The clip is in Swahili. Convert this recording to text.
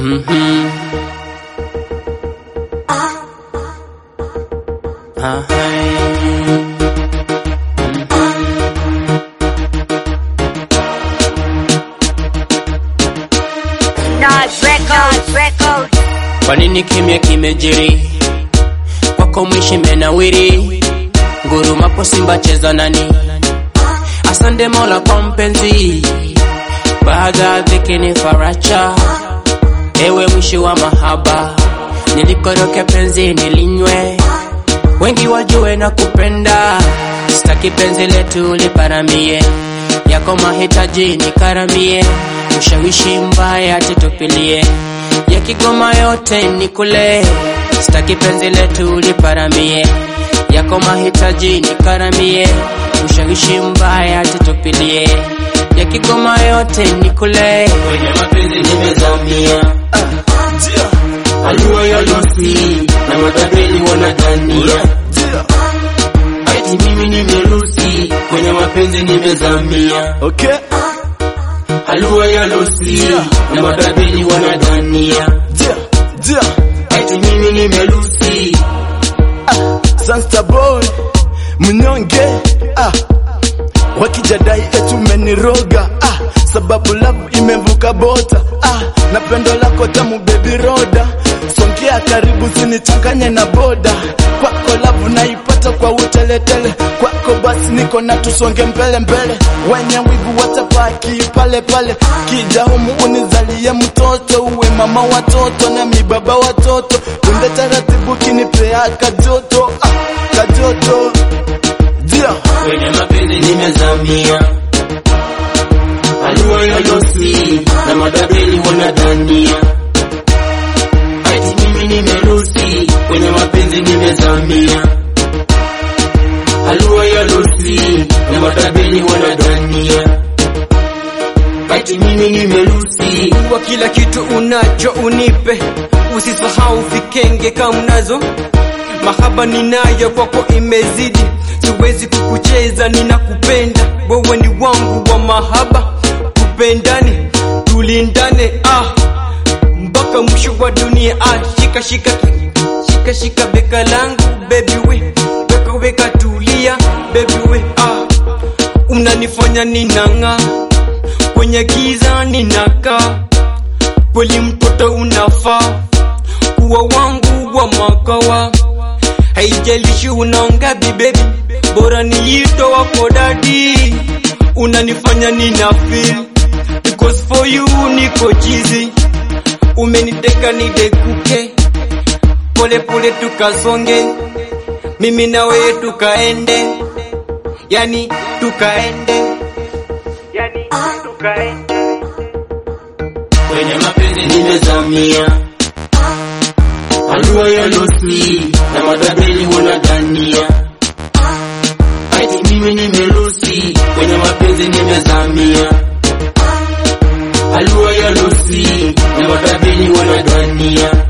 Mhm. Ahai. Nas Records, Records. Kwa nini kimya kimejiri? Kwako mwishi menawiri, ngurumapo Simba cheza nani? Asante Mola kwa mpenzi, baada ya dhiki ni faracha. Ewe mwishi wa mahaba, nilikoroke penzi nilinywe, wengi wajue na kupenda. Sitaki penzi letu liparamie, yako mahitaji nikaramie, ushawishi mbaya tutupilie, ya Kigoma yote nikule. Sitaki penzi letu liparamie, yako mahitaji nikaramie, ushawishi mbaya tutupilie, ya Kigoma yote nikule. Kwenye mapenzi nimezamia Alua ya losi na matapeli wanadhania ati mimi nimerusi kwenye mapenzi nimezamia Okay, Alua ya losi na matapeli wanadhania yeah, yeah. ati mimi nimerusi Sansta boy mnyonge ah. Wakijadai etu meniroga ah. Sababu love imevuka bota ah. Na pendo lako tamu baby roda Songea karibu sinichanganye na boda Kwako love naipata kwa uteletele Kwako basi niko na tusonge mbele mbele Wenye wivu watapaki pale pale Kija humu unizalie mtoto Uwe mama watoto na mi baba watoto Kunde taratibu kinipea kajoto ah, Kajoto Dia kwenye mapenzi nimezamia Alua ya losi na matapeli wanadhania ati mimi nimerusi kwenye mapenzi nimezamia Alua ya losi na matapeli wanadhania ati mimi nimerusi kwa kila kitu unacho unipe, usisahau vikenge kama unazo. Mahaba ninayo kwako imezidi, siwezi kukucheza, ninakupenda wewe, ni wangu wa mahaba, tupendane, tulindane, ah, mpaka mwisho wa dunia, ah, shika shika shika shika beka langu baby we, weka weka tulia baby we, ah, unanifanya ninang'aa kwenye giza ninakaa, kweli mtoto unafaa kuwa wangu wa makawa, haijalishi unaongapi baby, bora niito wako dadi, unanifanya nina feel because for you niko chizi, umeniteka nidekuke, pole pole tukasonge, mimi na wewe tukaende, yani tukaende, yani tukaende. kwenye mapenzi nimezamia Alua ya losi na matapeli wanadhania ati mimi nimerusi kwenye mapenzi nimezamia Alua ya losi na matapeli wanadhania